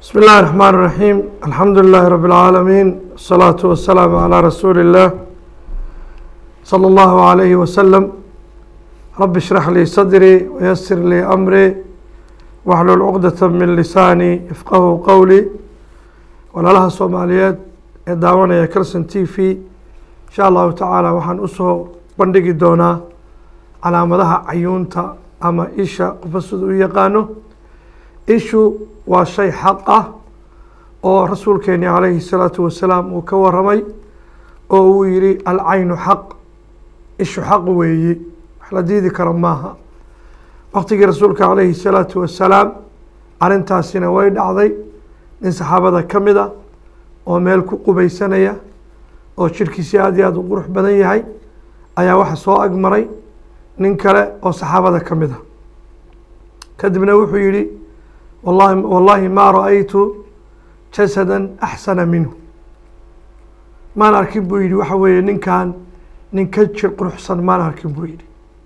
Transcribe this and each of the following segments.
بسم الله الرحمن الرحيم الحمد لله رب العالمين الصلاة والسلام على رسول الله صلى الله عليه وسلم رب اشرح لي صدري ويسر لي أمري واحلل عقدة من لساني يفقه قولي walaalaha soomaaliyeed ee daawanaya calson t v insha allahu tacaala waxaan usoo bandhigi doonaa calaamadaha cayuunta ama isha qofka sida u yaqaano ishu waa shay xaq ah oo rasuulkeeni calayhi الsalaatu wasalaam uu ka waramay oo uu yihi alcaynu xaq ishu xaq weeyi wax la diidi karo maaha waqtigii rasuulka calayhi الsalaatu wasalaam arrintaasina way dhacday nin saxaabada ka mid a oo meel ku qubaysanaya oo jirkiisi aad iyo aad u qurux badan yahay ayaa waxa soo agmaray nin kale oo saxaabada ka mid a kadibna wuxuu yihi wallahi wallahi maa ra-aytu jasada axsana minhu maan arkin buu yihi waxa weeye ninkan nin ka jir quruxsan maan arkin buu yihi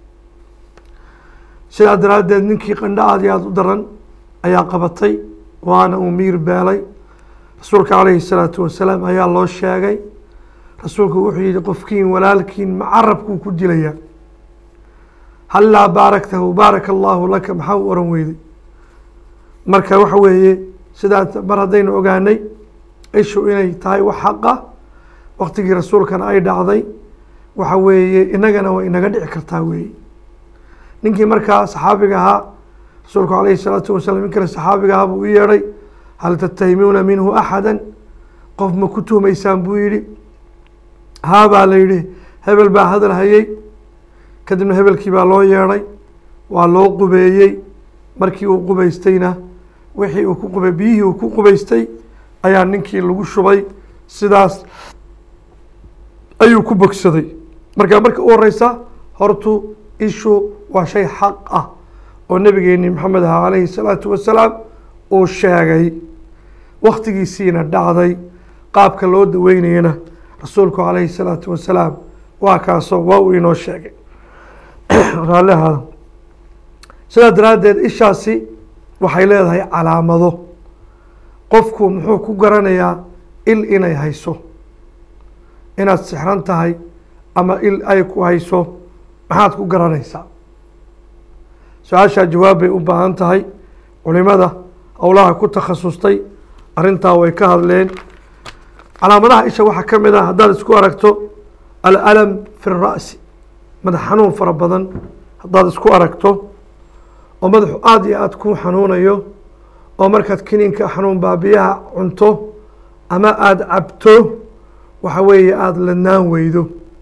sidaa daraaddeed ninkii qandho aad iyo aada u daran ayaa qabatay waana uu miir beelay rasuulka calayhi الsalaatu wasalaam ayaa loo sheegay rasuulku wuxuu yihi qofkiin walaalkiin macarabkuu ku dilaya hallaa baaraktahu baaraka allahu laka maxaa u oran weyday marka waxa weeye sidaa mar haddaynu ogaanay ishu inay tahay wax xaqa waqtigii rasuulkana ay dhacday waxa weeye inagana way inaga dhici kartaa weeye ninkii markaa saxaabiga ahaa rasuulku calayhi الsalaatu wasalam nin kale saxaabiga ahaa buu u yeedhay hal tattahimuuna minhu axada qof ma ku tuhmaysaan buu yihi haa baa la yihi hebel baa hadal hayey kadibna hebelkii baa loo yeedhay waa loo qubeeyey markii uu qubaystayna wixii uu ku qubay biyihii uu ku qubaystay ayaa ninkii lagu shubay sidaas ayuu ku bogsaday marka marka u horeysa hortu ishu waa shay xaq ah oo nabigeeni maxamed aha calayhi الsalaatu wasalaam uu sheegay waktigiisiina dhacday qaabka loo daweynayana rasuulku calayhi الsalaatu wasalaam waa kaasoo waa uu inoo sheegay raallihaada sidaa daraaddeed ishaasi waxay leedahay calaamado qofku muxuu ku garanayaa il inay hayso inaad sixran tahay ama il ay ku hayso maxaad ku garanaysaa su-aashaa jawaab bay u baahan tahay culimada howlaha ku takhasustay arrintaa way ka hadleen calaamadaha isha waxaa ka mid ah haddaad isku aragto alalam fi ra'si madax xanuun fara badan haddaad isku aragto oo madaxu aada iyo aada ku xanuunayo oo markaad kiniinka xanuun baabiyaha cunto ama aada cabto waxa weeye aada ladnaan weydo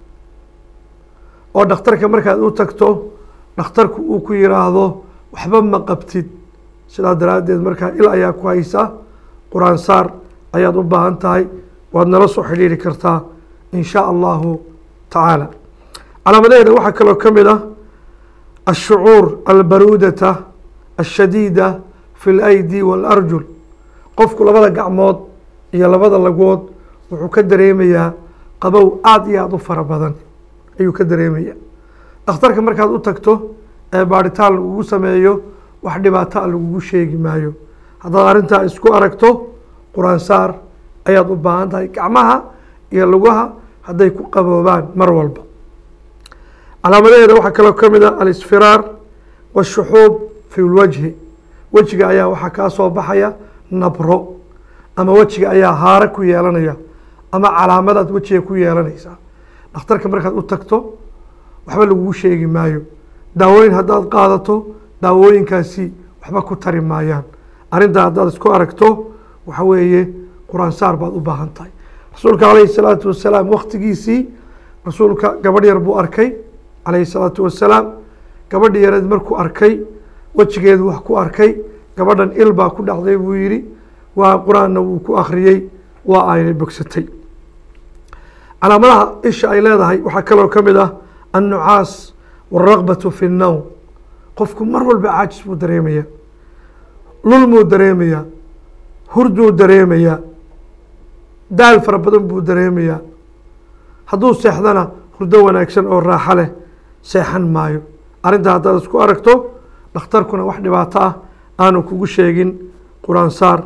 oo dhakhtarka markaad u tagto dhakhtarku uu ku yiraahdo waxba ma qabtid sidaa daraaddeed markaa il ayaa ku haysa qur-aan saar ayaad u baahan tahay waad nala soo xidhiiri kartaa in shaa allahu tacaala calaamadaheeda waxaa kaloo ka mid ah ashucuur albaruudata ashadiida fi اlaydi waalarjul qofku labada gacmood iyo labada lagood wuxuu ka dareemayaa qabow aada iyo aada u fara badan ayuu ka dareemaya dhakhtarka markaad u tagto ee baaritaan lagugu sameeyo wax dhibaato a lagugu sheegi maayo haddaad arrintaa isku aragto qur-aan saar ayaad u baahan tahay gacmaha iyo lugaha hadday ku qaboobaan mar walba calaamadaheeda waxaa kaloo ka mid ah alisfiraar waashuxuub fi lwajhi wejiga ayaa waxaa kaa soo baxaya nabro ama wejiga ayaa haare ku yeelanaya ama calaamadaad wejiga ku yeelanaysaa dhakhtarka markaad u tagto waxba lagugu sheegi maayo daawooyin haddaad qaadato daawooyinkaasi waxba ku tari maayaan arrintaa haddaad isku aragto waxa weeye qur-aan saar baad u baahan tahay rasuulka calayhi salaatu wasalaam waktigiisii rasuulka gabadh yar buu arkay calayhi salaatu wasalaam gabadhi yareed markuu arkay wejigeedu wax ku arkay gabadhan il baa ku dhacday buu yihi waa qur-aanna wuu ku akhriyey waa aynay bogsatay calaamadaha isha ay leedahay waxaa kaloo ka mid ah annucaas wاlraqbaة fi الnowm qofku mar walba caajis buu dareemaya lulmuu dareemaya hurduu dareemaya daal fara badan buu dareemayaa hadduu seexdana hurdo wanaagsan oo raaxo leh seexan maayo arrintaa haddaad isku aragto dhakhtarkuna wax dhibaato ah aanu kugu sheegin qur-aan saar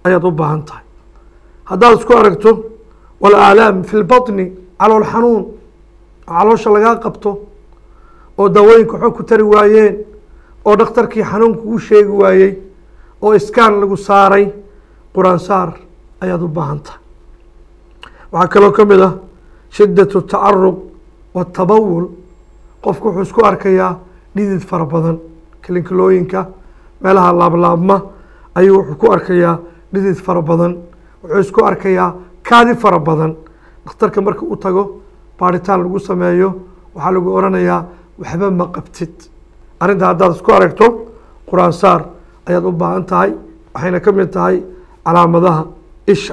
ayaad u baahan tahay haddaad isku aragto walaalaam fi lbaطni calool xanuun oo caloosha lagaa qabto oo daawooyinka xog ku tari waayeen oo dhakhtarkii xanuunka u sheegi waayey oo iskaan lagu saaray quraan saar ayaad u baahan tahay waxaa kaloo ka mid ah shiddaة الtacaruq wالtabawul qofku wuxuu isku arkayaa dhidid fara badan kilinkilooyinka meelaha laablaabma ayuu wuxuu ku arkayaa dhidid fara badan wuxuu isku arkayaa kaadi fara badan dhakhtarka marka u tago baaritaan lagu sameeyo waxaa lagu oranayaa waxba ma qabtid arrinta haddaad isku aragto quraan saar ayaad u baahan tahay waxayna ka mid tahay calaamadaha isha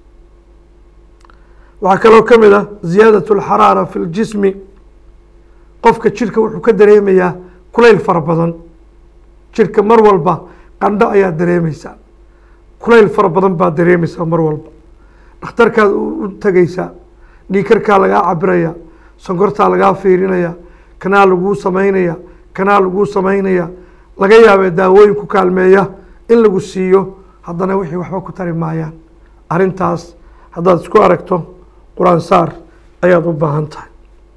waxaa kaloo ka mid ah ziyaadaة اlxaraara fi اljismi qofka jirka wuxuu ka dareemayaa kulayl fara badan jirka mar walba qandho ayaa dareemeysaa kulayl fara badan baa dareemeysaa mar walba dhakhtarkaad u tegeysaa dhiikarkaa lagaa cabiraya sonkortaa lagaa fiirinaya kanaa laguu sameynaya kanaa laguu sameynaya laga yaabee daawooyin ku kaalmeeya in lagu siiyo haddana wixii waxba ku tari maayaan arrintaas haddaad isku aragto quraan saar ayaad u baahan tahay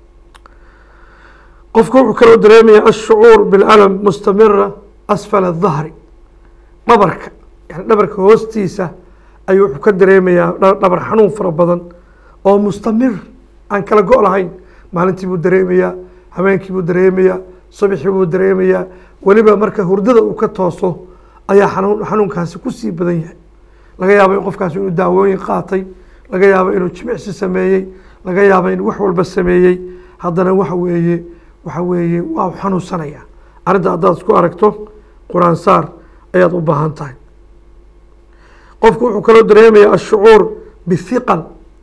qofku wuxuu kaloo dareemaya ashucuur biاlalam mustamira asfala الdahri dhabarka yani dhabarka hoostiisa ayuu wuxuu ka dareemayaa dhabar xanuun fara badan oo mustamir aan kala go' lahayn maalintii buu dareemayaa habeenkii buu dareemayaa subxii buu dareemayaa weliba marka hurdada uu ka tooso ayaa xanuun xanuunkaasi kusii badan yahay laga yaabo in qofkaasi inuu daawooyin qaatay laga yaabo inuu jimicsi sameeyey laga yaabo inuu wax walba sameeyey haddana waxa weeye waxa weeye waa xanuunsanaya arrinta haddaad isku aragto quraan saar ayaad u baahan tahay qofku wuxuu kaloo dareemayaa ashucuur bihiqal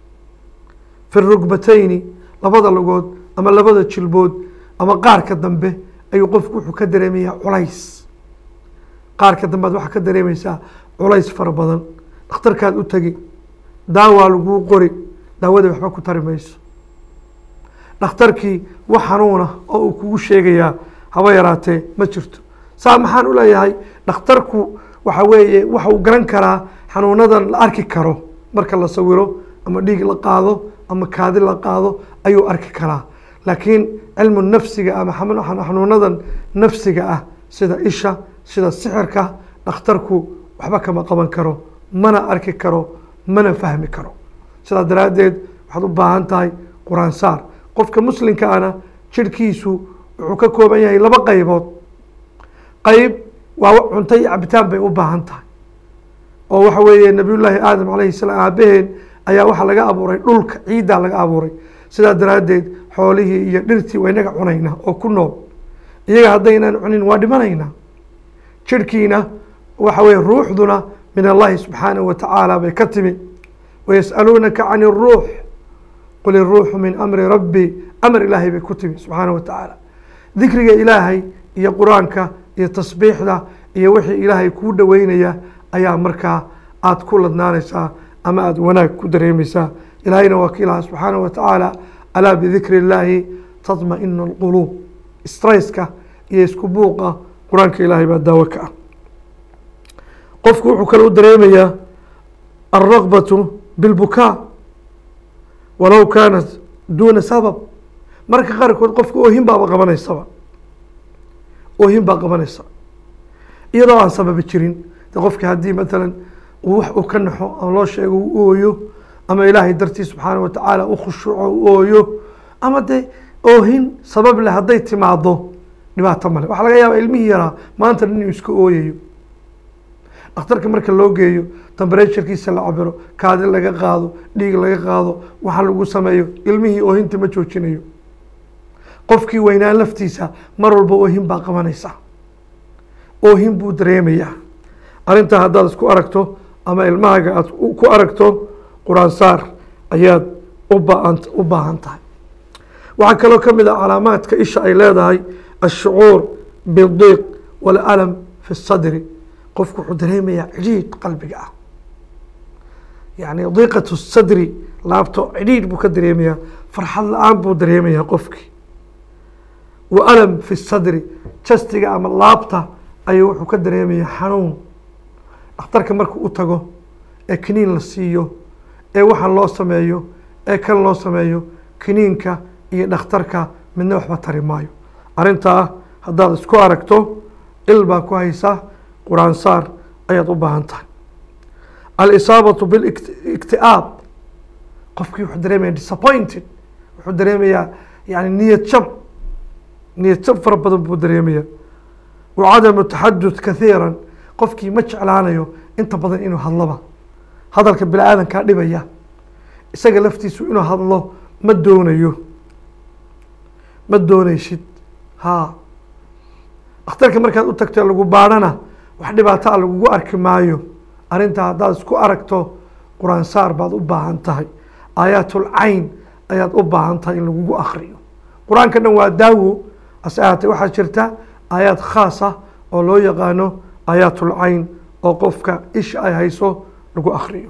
fi rugbatayni labada lugood ama labada jilbood ama qaarka dambe ayuu qofku wuxuu ka dareemayaa culays qaarka dambe ad waxaa ka dareemeysaa culays fara badan dhakhtarkaad u tegi daawaa laguu qori daawada waxba ku tari mayso dhakhtarkii wax xanuuna oo uu kugu sheegayaa haba yaraatee ma jirto saa maxaan u leeyahay dhakhtarku waxa weeye waxa uu garan karaa xanuunadan la arki karo marka la sawiro ama dhiig la qaado ama kaadi la qaado ayuu arki karaa laakiin cilmu nafsiga ama xanuunadan nafsiga ah sida isha sida sixirka dhakhtarku waxba kama qaban karo mana arki karo mana fahmi karo sidaa daraaddeed waxaad u baahan tahay quraan saar qofka muslimka ana jirhkiisu wuxuu ka kooban yahay laba qaybood qayb waa cunto iyo cabitaan bay u baahan tahay oo waxa weeye nabiyullaahi aadam calayhi salaam aabaheen ayaa waxaa laga abuuray dhulka ciiddaa laga abuuray sidaa daraaddeed xoolihii iyo dhirtii waa inaga cunaynaa oo ku nool iyaga haddaynaan cunin waa dhimanaynaa jirhkiina waxa weye ruuxduna min allahi subxaanahu watacaala bay ka timi wayas'aluunaka can iruux qul iruuxu min amri rabbi amar ilaahay bay ku timi subxaanahu watacaala dikriga ilaahay iyo qur-aanka iyo tasbiixda iyo wixii ilaahay kuu dhoweynaya ayaa markaa aada ku ladnaanaysaa ama aada wanaag ku dareemeysaa ilaahayna waa ka ilaha subxaanahu watacaala alaa bidikri illaahi tatma-inu alquluub stresska iyo isku buuqa qur-aanka ilaahay baa daawo ka ah qofku wuxuu kale u dareemayaa alraqbatu bilbukaa walow kaanat duuna sabab marka qaarkood qofka oohin baaba qabanaysaba oohin baa qabanaysa iyadoo aan sababi jirin de qofki haddii matalan uu wax uu ka naxo ama loo sheego u ooyo ama ilaahay dartii subxaana watacaala u khushuuco u ooyo ama de oohin sabab leh hadday timaado dhibaato male waxaa laga yaaba ilmihii yaraa maanta inuu iska ooyayo dhakhtarka marka loo geeyo tembereturkiisa la cabiro kaadi laga qaado dhiig laga qaado waxa lagu sameeyo ilmihii oohinta ma joojinayo qofkii weynaan laftiisa mar walba oohin baa qabanaysa oohin buu dareemayaa arrintaa haddaad isku aragto ama ilmahaaga aad ku aragto quraan saar ayaad ubaan u baahan tahay waxaa kaloo ka mid ah calaamaadka isha ay leedahay ashucuur bidiiq walalam fi sadri qofku wuxuu dareemayaa cidhiidh qalbiga ah yani diiqatu sadri laabto cidhiidh buu ka dareemayaa farxad la-aan buu dareemayaa qofkii wa alam fi sadri jastiga ama laabta ayuu wuxuu ka dareemayaa xanuun dhakhtarka markuu u tago ee kiniin la siiyo ee waxaan loo sameeyo ee kan loo sameeyo kiniinka iyo dhakhtarka midna waxba tari maayo arrintaa haddaad isku aragto il baa ku haysa qur-aan saar ayaad u baahan tahay alisaabatu bilikti'aab qofkii wuxuu dareemaya disappointed wuxuu dareemayaa yani niyad jab niyad jab fara badan buu dareemaya wa cadamu taxadud kathiira qofkii ma jeclaanayo inta badan inuu hadloba hadalka bini aadankaa dhibaya isaga laftiisu inuu hadlo ma doonayo ma doonaysid ha dhakhtarka markaad u tagto lagu baadhana wax dhibaato a lagugu arki maayo arrintaa haddaad isku aragto qur-aan saar baad u baahan tahay aayaatul cayn ayaad u baahan tahay in lagugu akriyo qur-aanka dhan waa daawo ase ahaatee waxaa jirta aayaad khaas ah oo loo yaqaano aayaatul cayn oo qofka isha ay hayso lagu akriyo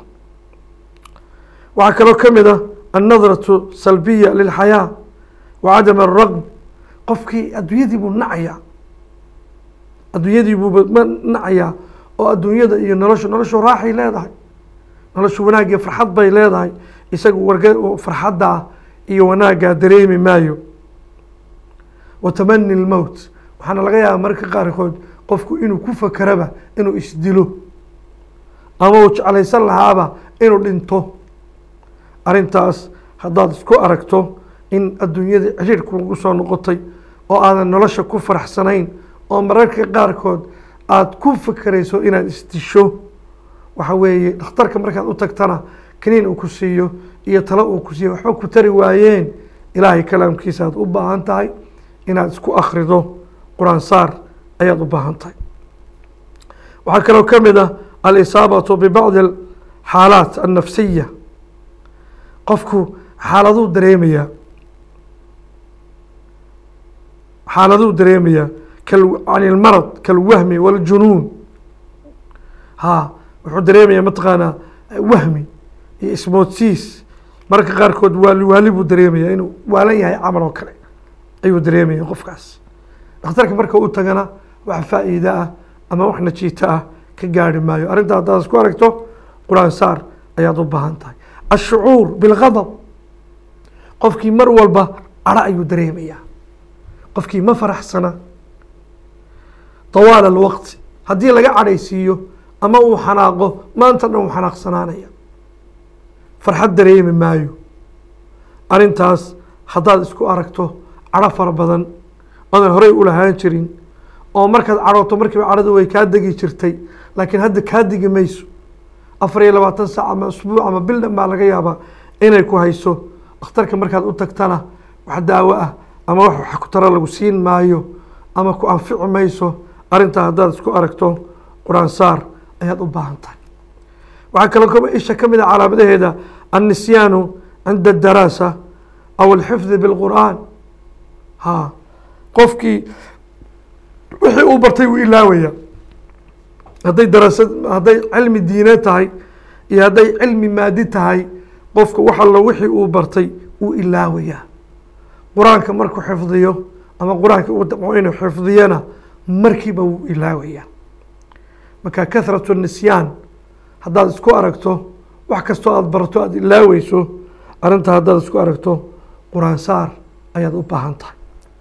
waxaa kaloo ka mid ah annadratu salbiya lilxayaa wa cadam araqb qofkii adduunyadii buu nacayaa adduunyadii buu ma nacayaa oo adduunyada iyo noloshu noloshu raaxay leedahay noloshu wanaag iyo farxad bay leedahay isagu warga farxaddaa iyo wanaaggaa dareemi maayo wa tamani lmowt waxaana laga yaaba mararka qaarkood qofku inuu ku fakeraba inuu isdilo ama uu jeclaysan lahaaba inuu dhinto arrintaas haddaad isku aragto in adduunyada ciriirku lagu soo noqotay oo aadan nolosha ku faraxsanayn oo mararka qaarkood aada ku fakerayso inaad isdisho waxa weeye dhakhtarka markaad u tagtana kaniin uu ku siiyo iyo talo uu ku siiyo waxba ku tari waayeen ilaahay kalaamkiisa aad u baahan tahay inaad isku akrido qur-aan saar ayaad u baahan tahay waxaa kaloo ka mid ah alisaabatu bibacdi xaalaat annafsiya qofku xaaladuu dareemayaa xaaladuu dareemayaa can ilmarad kalwahmi waljunuun ha wuxuu dareemayaa mataqaanaa wahmi iyo ismoodsiis mararka qaarkood waali waali buu dareemayaa inuu waalan yahay camal oo kale ayuu dareemaya qofkaas dhakhtarka marka u tagana wax faa'iide ah ama wax najiito ah ka gaari maayo arrintaa haddaad isku aragto qur-aan saar ayaad u baahan tahay ashucuur bilgadab qofkii mar walba cadho ayuu dareemayaa qofkii ma faraxsana tawaal alwaqti haddii laga cadhaysiiyo ama uu xanaaqo maanta dhan uu xanaaqsanaanaya farxad dareemi maayo arrintaas haddaad isku aragto cadho fara badan oodan horey u lahaan jirin oo markaad cadhooto markiiba cadhadu way kaa degi jirtay laakiin hadda kaa degi mayso afar iyo labaatan saac ama usbuuc ama bil dhan baa laga yaabaa inay ku hayso dhakhtarka markaad u tagtana wax daawo ah ama wax wax ku taro lagu siin maayo ama ku anfici mayso arrintaa haddaad isku aragto qur-aan saar ayaad u baahan tahay waxaa kaloo ka isha ka mid a calaamadaheeda annisyaanu cinda adaraasa aw alxifdi bilqur'aan ha qofkii wixii uu bartay wuu ilaawaya hadday daraasad hadday cilmi diine tahay iyo hadday cilmi maadi tahay qofka wax allo wixii uu bartay wuu ilaawayaa qur-aanka markuu xifdiyo ama qur-aanka uu damco inuu xifdiyana markiiba wuu ilaawayaa marka kathratu nisyaan haddaad isku aragto wax kastoo aada barato aada ilaaweyso arrintaa haddaad isku aragto qur-aan saar ayaad u baahan tahay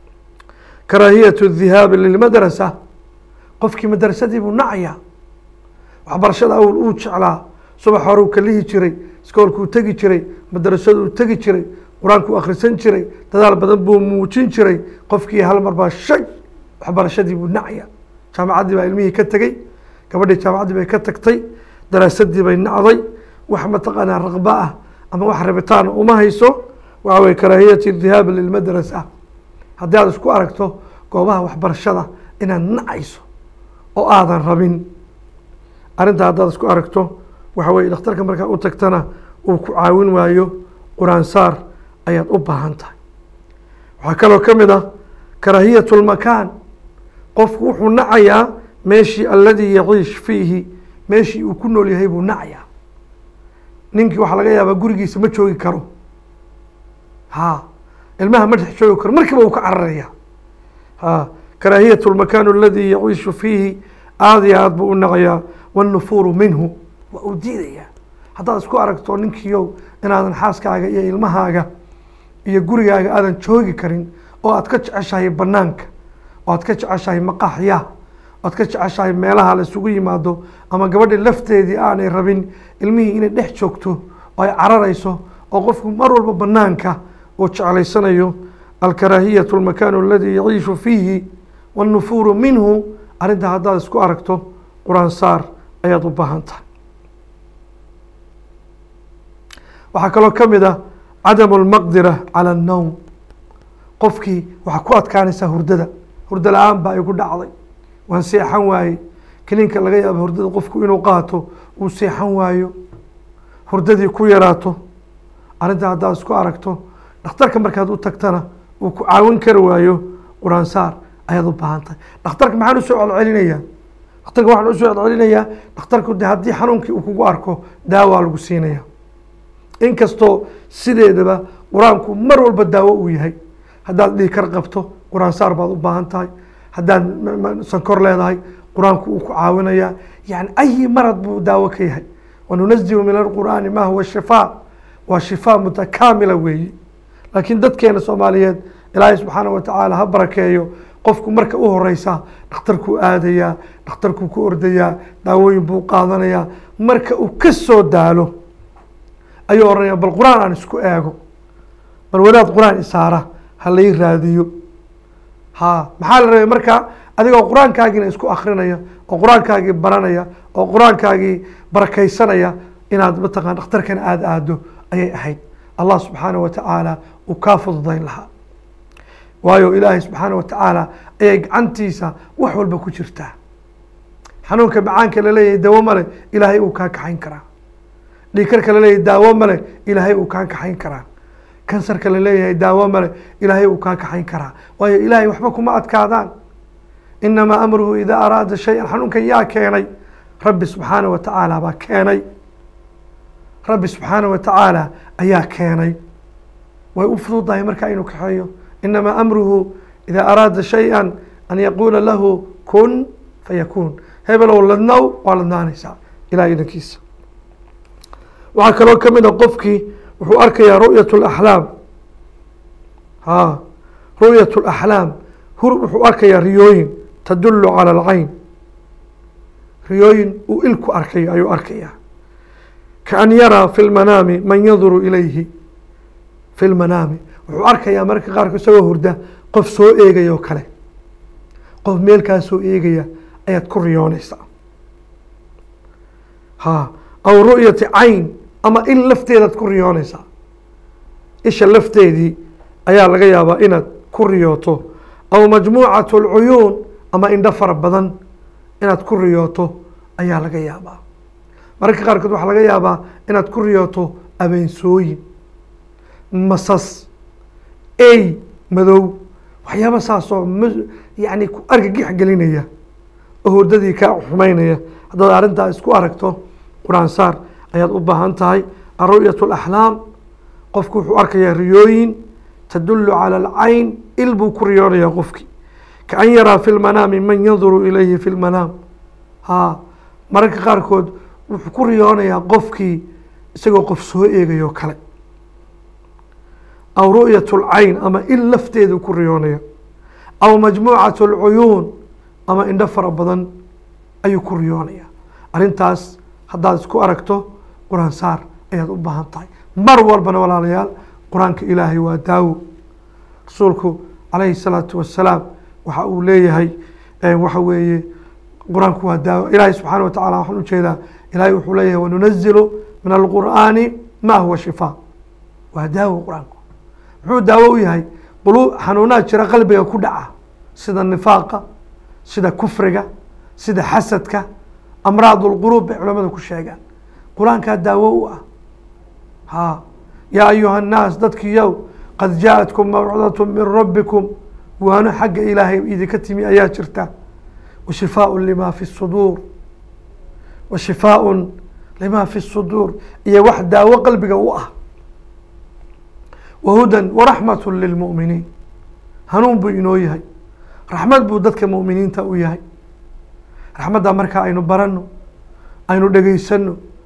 karaahiyatu dhihaabi lilmadrasa qofkii madrasadii buu nacayaa waxbarashada awal uu jeclaa subax hore uu kalihi jiray iskoolkuu tegi jiray madrasaduu tegi jiray qur-aankuu akhrisan jiray dadaal badan buu muujin jiray qofkii hal mar baa shay waxbarashadii buu nacaya jaamacaddii baa ilmihii ka tegey gabadhii jaamacaddii bay ka tagtay daraasadii bay nacday wax mataqaanaa raqba ah ama wax rabitaan uma hayso waxa weye karaahiyati dhihaabi lilmadrasa haddii aad isku aragto goobaha waxbarashada inaad nacayso oo aadan rabin arrintaa haddaad isku aragto waxa weye dhakhtarka markaa u tagtana uu ku caawin waayo qur-aan saar ayaad u baahan tahay waxaa kaloo ka mid ah karaahiyatu lmakaan qofku wuxuu nacayaa meeshii aladii yaciish fiihi meeshii uu ku nool yahay buu nacayaa ninkii waxaa laga yaabaa gurigiisa ma joogi karo ha ilmaha ma dhex joogi karo markiiba uu ka cararaya ha karaahiyatu lmakaan aladii yaciishu fiihi aada iyo aad buu u nacayaa wanufuuru minhu waa uu diidayaa haddaad isku aragto ninkiiow inaadan xaaskaaga iyo ilmahaaga iyo gurigaaga aadan joogi karin oo aad ka jeceshahay banaanka oo aad ka jeceshahay maqaaxyaha oo aad ka jeceshahay meelaha la isugu yimaado ama gabadhi lafteedii aanay rabin ilmihii inay dhex joogto oo ay cararayso oo qofku mar walba banaanka uu jeclaysanayo alkaraahiyatu almakaanu aladi yaciishu fiihi wannufuuru minhu arrintaa haddaad isku aragto qur-aan saar ayaad u baahan tahay waxaa kaloo ka mid ah cadamu almaqdira cala annowm qofkii waxaa ku adkaanaysaa hurdada hurdo la-aan baa igu dhacday waan seexan waaye kiniinka laga yaabo hurdada qofku inuu qaato uu seexan waayo hurdadii ku yaraato arrintaa haddaad isku aragto dhakhtarka markaad u tagtana uu ku caawin kari waayo qur-aan saar ayaad u baahan tahay dhakhtarka maxaan usoo celcelinayaa dhakhtarka waxaan usoo celcelinayaa dhakhtarku de haddii xanuunkii uu kugu arko daawaa lagu siinaya inkastoo sideedaba qur-aanku mar walba daawo uu yahay haddaad dhiikar qabto qur-aan saar baad u baahan tahay haddaad sankor leedahay qur-aanku uu ku caawinayaa yani ayi marad buu daawo ka yahay wanunazilu min alqur'aani ma huwa shifaa waa shifaa mutakaamila weeye laakiin dadkeena soomaaliyeed ilaahay subxaana wa tacaala ha barakeeyo qofku marka u horeysa dhakhtarkuu aadayaa dhakhtarkuu ku ordayaa daawooyin buu qaadanayaa marka uu ka soo daalo ayuu oranaya bal qur-aan aan isku eego bal wadaad qur-aan isaara ha lay raadiyo ha maxaa la rabay marka adigoo qur-aankaagiina isku akrinaya oo qur-aankaagii baranaya oo qur-aankaagii barakaysanaya inaad mataqana dhakhtarkana aada aado ayay ahayd allah subxaana wa tacaala uu kaa fududayn lahaa waayo ilaahay subxaana wa tacaala ayay gacantiisa wax walba ku jirtaa xanuunka macaanka laleeyahay dawo male ilaahay uu kaa kaxayn karaa dhiikarka laleeyahay daawo male ilaahay uu kaa kaxayn karaa kansarka laleeyahay daawo male ilaahay uu kaa kaxayn karaa waayo ilaahay waxba kuma adkaadaan inamaa amruhu idaa araada shay-an xanuunkan yaa keenay rabbi subxaana wa tacaala baa keenay rabbi subxaana wa tacaala ayaa keenay way u fududahay marka inuu kaxeeyo inamaa amruhu idaa araada shay-an an yaquula lahu kun fayakuun hebelow ladnow waa ladnaanaysaa ilahay idankiisa waxaa kaloo ka mid a qofkii wuxuu arkayaa ru'yat اlaxlaam ha ru'yat اlaxlaam hur wuxuu arkayaa riyooyin tadulu calى alcayn riyooyin uu ilku arkayo ayuu arkayaa kaan yaraa fi lmanaami man yanduru ilayhi fi lmanaami wuxuu arkayaa mararka qaarkood isagoo hurda qof soo eegaya oo kale qof meelkaa soo eegaya ayaad ku riyoonaysaa ha aw ru'yati cayn ama in lafteedaad ku riyoonaysaa isha lafteedii ayaa laga yaabaa inaad ku riyooto aw majmuucat اlcuyuun ama indho fara badan inaad ku riyooto ayaa laga yaabaa mararka qaarkood waxaa laga yaabaa inaad ku riyooto abeensooyin masas ey madow waxyaaba saasoo m yani ku argagix gelinaya oo hurdadii kaa xumeynaya haddaad arrintaa isku aragto qur-aan saar ayaad u baahan tahay aru'yat اlaxlaam qofku wuxuu arkayaa riyooyin tadulu calى alcayn il buu ku riyoonayaa qofkii kaan yaraa fi lmanaami man yanduru ilayhi fi lmanaam ha mararka qaarkood wuxuu ku riyoonayaa qofkii isagoo qof soo eegayo kale aw ru'yat اlcayn ama il lafteedu ku riyoonaya aw majmuucat اlcuyuun ama indho fara badan ayuu ku riyoonaya arrintaas haddaad isku aragto qur-aan saar ayaad u baahan tahay mar walbana walaalayaal qur-aanka ilaahay waa daawo rasuulku calayhi الsalaatu wasalaam waxa uu leeyahay waxa weeye qur-aanku waa daawo ilaahay subxaana wa tacala waxaan ujeedaa ilahay wuxuu leeyahay wanunazilu min alqur'aani ma huwa shifaa waa daawo qur-aanku muxuu daawo u yahay qulu xanuunaa jira qalbiga ku dhaca sida nifaaqa sida kufriga sida xasadka amraad اlquluub bay culamada ku sheegaan qur-aankaa daawo u ah ha yaa ayuha الnaas dadkiiyow qad jaaءatkum mawcidaة min rabbikum waano xagga ilaahay idinka timi ayaa jirta washifaaء lima fi الsuduur washifaaء lima fi الsuduur iyo wax daawo qalbiga u ah wahudan waraxmaة lilmuؤminiin hanuun buu inoo yahay raxmad buu dadka muؤminiinta u yahay raxmadda markaa aynu barano aynu dhegeysano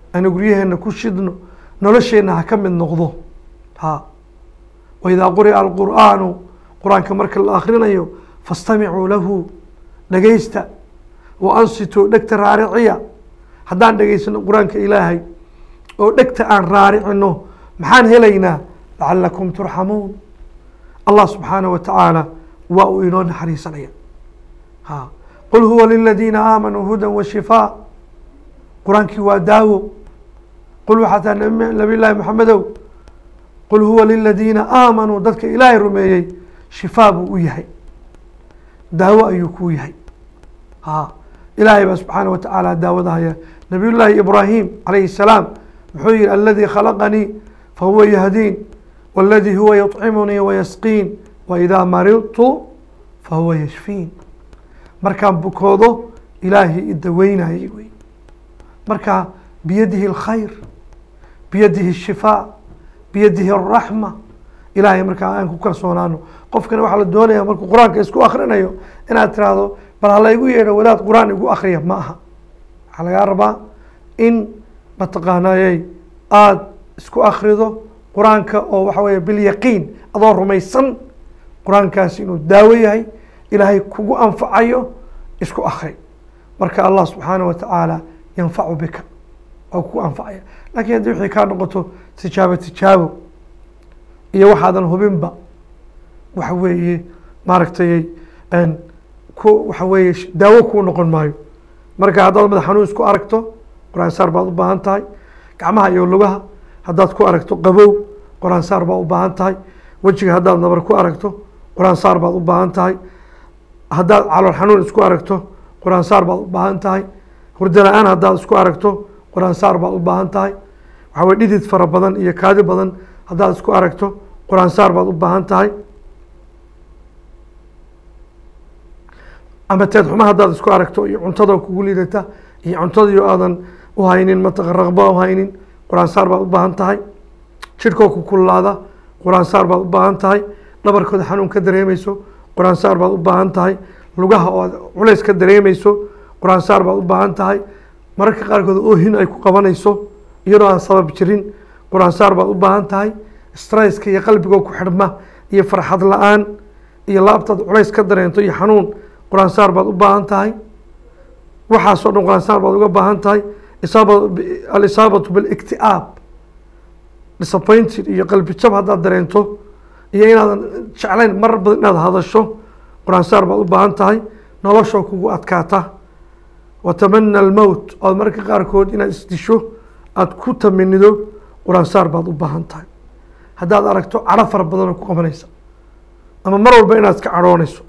aynu guryaheena ku shidno nolosheenna ha ka mid noqdo ha waidaa quri'a alqur'aanu qur-aanka marka la akhrinayo fastamicuu lahu dhegaysta wa ansituu dhegta raariciya haddaan dhegaysano qur-aanka ilaahay oo dhegta aan raaricino maxaan helaynaa lacalakum turxamuun allah subxaanaه wa tacaala waa uu inoo naxariisanaya ha qul huwa liladiina aamanuu hudan wa shifaa qur-aankii waa daawo qul waxaa taa nabi llaahi maxamedow qul huwa liladiina aamanuu dadka ilaahay rumeeyey shifaa buu u yahay daawo ayuu kuu yahay ha ilaahay baa subxaana wa tacaala daawada haya nabiy llaahi ibraahim calayhi الsalaam muxuu yihi aladii khalaqanii fahuwa yahdiin wاladii huwa yuطcimunii wayasqiin waidaa maridtu fahuwa yashfiin markaan bukoodo ilaahay idaweynayay wey marka biyadihi اlkhayr biyadihi الshifaa biyadihi الraxma ilahay markaa aan ku kalsoonaano qofkana waxaa la doonaya markuu qur-aanka isku akrinayo inaad tiraahdo bal hala igu yeedho wadaad qur-aan igu akriya ma aha waxaa lagaa rabaa in mataqaanayey aada isku akrido qur-aanka oo waxa weeye bilyaqiin adoo rumaysan qur-aankaasi inuu daawo yahay ilaahay kugu anfacayo isku akri marka allah subxaana wa tacaala yanfacu bika waa kugu anfacaya lakin haddii wixii kaa noqoto tijaabo tijaabo iyo waxaadan hubinba waxa weeye maaragtay ku waxa weeye daawo kuu noqon maayo marka haddaad madax xanuun isku aragto qur-aan saar baad u baahan tahay gacmaha iyo lugaha haddaad ku aragto qabow qur-aan saar baad u baahan tahay wejiga haddaad nabar ku aragto qur-aan saar baad u baahan tahay haddaad calool xanuun isku aragto qur-aan saar baad u baahan tahay hurdo la-aan haddaad isku aragto qur-aan saar baad u baahan tahay waxa weye dhidid fara badan iyo kaadi badan haddaad isku aragto qur-aan saar baad u baahan tahay ama teed xuma haddaad isku aragto iyo cuntada kugu liidata iyo cuntadii aadan u haynin mataqa raqba u haynin qur-aan saar baad u baahan tahay jidhkoo ku kululaada qur-aan saar baad u baahan tahay dhabarkooda xanuun ka dareemeyso qur-aan saar baad u baahan tahay lugaha oo aad culays ka dareemeyso qur-aan saar baad u baahan tahay mararka qaarkood oohin ay ku qabanayso iyadoo aan sabab jirin qur-aan saar baad u baahan tahay stresska iyo qalbigoo ku xidhma iyo farxad la-aan iyo laabtaad culays ka dareento iyo xanuun qur-aan saar baad u baahan tahay waxaasoo dhan qur-aan saar baad uga baahan tahay isaaba alisaabatu bilikti'aab disappointed iyo qalbi jab haddaad dareento iyo inaadan jeclayn marar badan inaad hadasho qur-aan saar baad u baahan tahay noloshoo kugu adkaata watamana almowt ood mararka qaarkood inaad isdisho aada ku taminido qur-aan saar baad u baahan tahay haddaad aragto cadho fara badanoo ku qabanaysa ama mar walba inaad iska cadhoonayso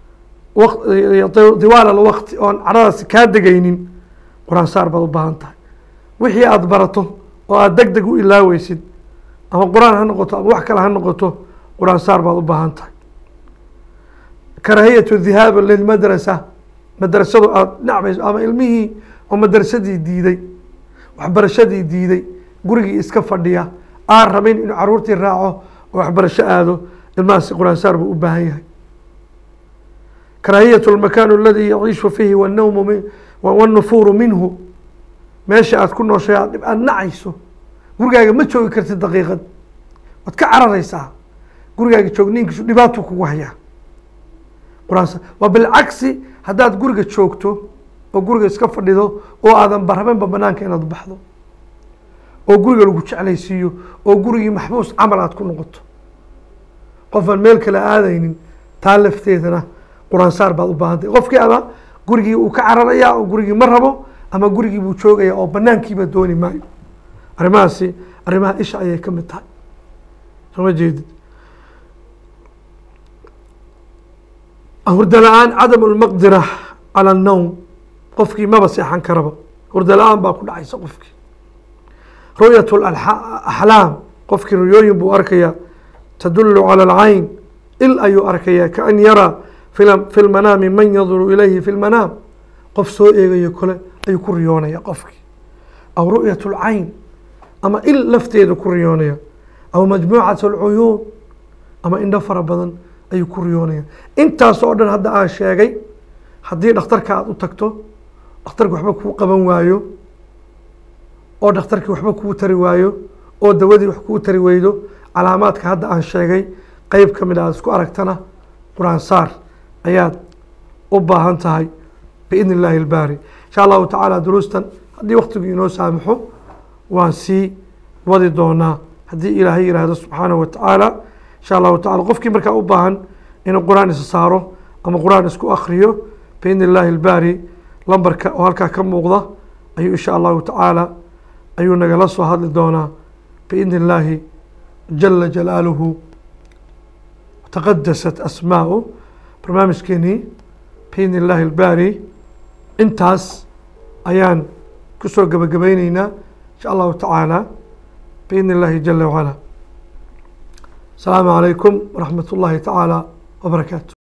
diwaal alwaqti oon cadhadaasi kaa degaynin qur-aan saar baad u baahan tahay wixii aada barato oo aada deg deg u ilaaweysid ama qur-aan ha noqoto ama wax kale ha noqoto qur-aan saar baad u baahan tahay karaahiyatu dhihaaba lilmadrasa madrasadu aada nacbayso ama ilmihii oo madrasadii diiday waxbarashadii diiday gurigii iska fadhiya aan rabin inuu caruurtii raaco oo waxbarasho aado ilmahaasi qur-aan saar buu u baahan yahay karaahiyatu lmakan aladi yaciishu fiihi wannawmu mi wannufuuru minhu meesha aad ku nooshay aad dhib aada nacayso gurigaaga ma joogi kartid daqiiqad waad ka cararaysaa gurigaaga joogniinkiisu dhibaatuu kugu hayaa qur-aan waa bilcagsi haddaad guriga joogto oo guriga iska fadhido oo aadan barhabenba banaanka inaad baxdo oo guriga lagu jeclaysiiyo oo gurigii maxbuus camal aad ku noqoto qofaan meel kale aadaynin taa lafteedana qur-aan saar baad u baahantay qofkii ama gurigii uu ka cararayaa oo gurigii ma rabo ama gurigii buu joogaya oo banaankiiba dooni maayo arrimahaasi arrimaha isha ayay ka mid tahay sooma jeedid hurda la-aan cadam lmaqdira cala annowm qofkii maba seexan karaba hurda la-aan baa ku dhacaysa qofkii ru'yat axlaam qofkii ruyooyin buu arkayaa tadulu cala alcayn il ayuu arkayaa kaan yaraa fi lmanaami man yaduru ilayhi fi lmanaam qof soo eegayo kole ayuu ku riyoonaya qofkii aw ru'yat lcayn ama il lafteeda ku riyoonaya aw majmuucat alcuyuun ama indho fara badan ayuu ku riyoonaya intaas oo dhan hadda aan sheegay haddii dhakhtarka aada u tagto dhakhtarka waxba kuu qaban waayo oo dhakhtarkii waxba kuu tari waayo oo dawadii wax kuu tari weydo calaamaadka hadda aan sheegay qeyb ka mid a aad isku aragtana qur-aan saar ayaad u baahan tahay biidni illaahi ilbaari insha allahu tacaala duruustan haddii waktigu inoo saamaxo waan sii wadi doonaa haddii ilaahay yihahdo subxaanahu wa tacaala insha allahu tacala qofkii markaa u baahan inuu qur-aan isa saaro ama qur-aan isku akriyo biidni illaahi ilbaari lambarka oo halkaa ka muuqda ayuu insha allahu tacaala ayuu nagala soo hadli doonaa biidni illaahi jala jalaaluhu taqadasat asmaa'u barnaamijkeenii biidni illaahi ilbaari intaas ayaan kusoo gebagabayneynaa insha allahu tacaala biidni illaahi jala wacala asalaamu calaykum waraxmat ullaahi tacaala wabarakaatu